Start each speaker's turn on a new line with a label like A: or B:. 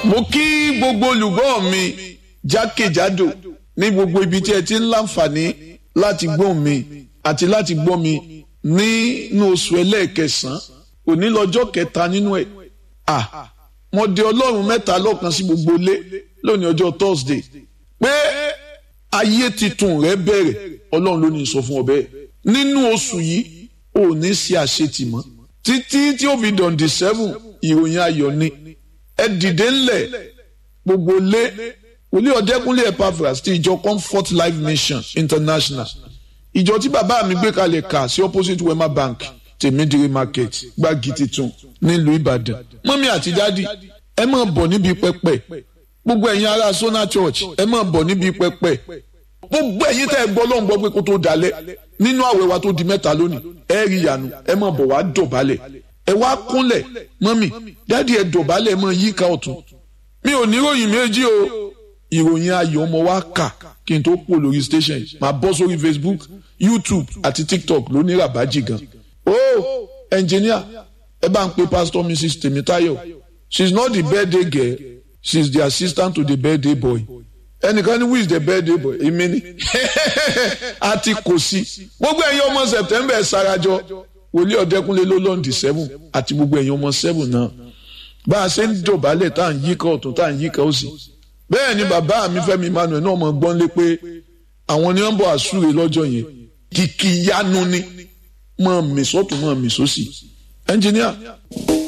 A: mo kí gbogbo olùgbọ́ mi jákèjádò ní gbogbo ibi tí ẹ ti ń láǹfààní láti gbọ́ mi àti láti gbọ́ mi nínú oṣù ẹlẹ́ẹ̀kẹsàn-án òní lọ́jọ́ kẹta nínú ẹ̀ à mo de ọlọ́run mẹ́ta lọ́kan sí gbogbo ilé lónìí ọjọ́ Thursday pé ayé titun rẹ bẹ̀rẹ̀ ọlọ́run ló ní sọ fún ọ bẹ́ẹ̀ nínú oṣù yìí ò ní ṣe àṣetì mọ́ títí tí ó fi dọ̀ǹdì seven ìròyìn ayọ̀ ni ẹ dìde ńlẹ̀ gbogbo lé wòlíì ọ̀dẹ́kúnlé Epaphras ti ìjọ Comfort Life Mission International ìjọ tí bàbá mi gbé kalẹ̀ kà sí opposite Wema Bank tèmídìrí market gbági titun nílùú Ìbàdàn mọ́mí àti dádì ẹ máa bọ̀ níbi pẹpẹ gbogbo ẹ̀yin ará Sona Church ẹ máa bọ̀ níbi pẹpẹ gbogbo ẹ̀yin tẹ́ ẹ gbọ́ ló ń gbọ́ pé kó tó dalẹ̀ nínú àwẹ̀ wa tó di mẹ́ta lónìí ẹ rí ìyanu ẹ máa bọ̀ wá dọ̀bálẹ̀ ẹ wá kúnlẹ̀ mọ́mì dádì ẹ dọ̀bálẹ̀ ẹ máa yíká ọ̀tún mi ò ní ìròyìn méjì o ìròyìn ayọ̀ ọmọ wa kà kí n tó pò lórí station máa bọ́ sórí Facebook YouTube àti TikTok ló ní ràbájì gan o engineer ẹ bá ń pe pastor Mrs Temitayo she is not the birthday girl she is the assistant to the birthday boy ẹnìkan ní who is the birthday boy èmi ni àti kò sí gbogbo ẹ̀yin ọmọ September sarajọ wòlíì ọ̀dẹ́kúnlé ló lọ́ǹdì seven àti gbogbo ẹ̀yin ọmọ seven náà bá a ṣe ń dọ̀bálẹ̀ tá à ń yíká ọ̀tún tá à ń yíká òsì bẹ́ẹ̀ ni bàbá mi Fẹ́mi Emmanuel náà mọ̀ gbọ́n lé pé àwọn ni wọ́n bọ̀ àsúre lọ́jọ́ yẹn kìkì yanu ni mọ̀ mí sọ́tún mọ̀ mí sósì ẹnjìníà.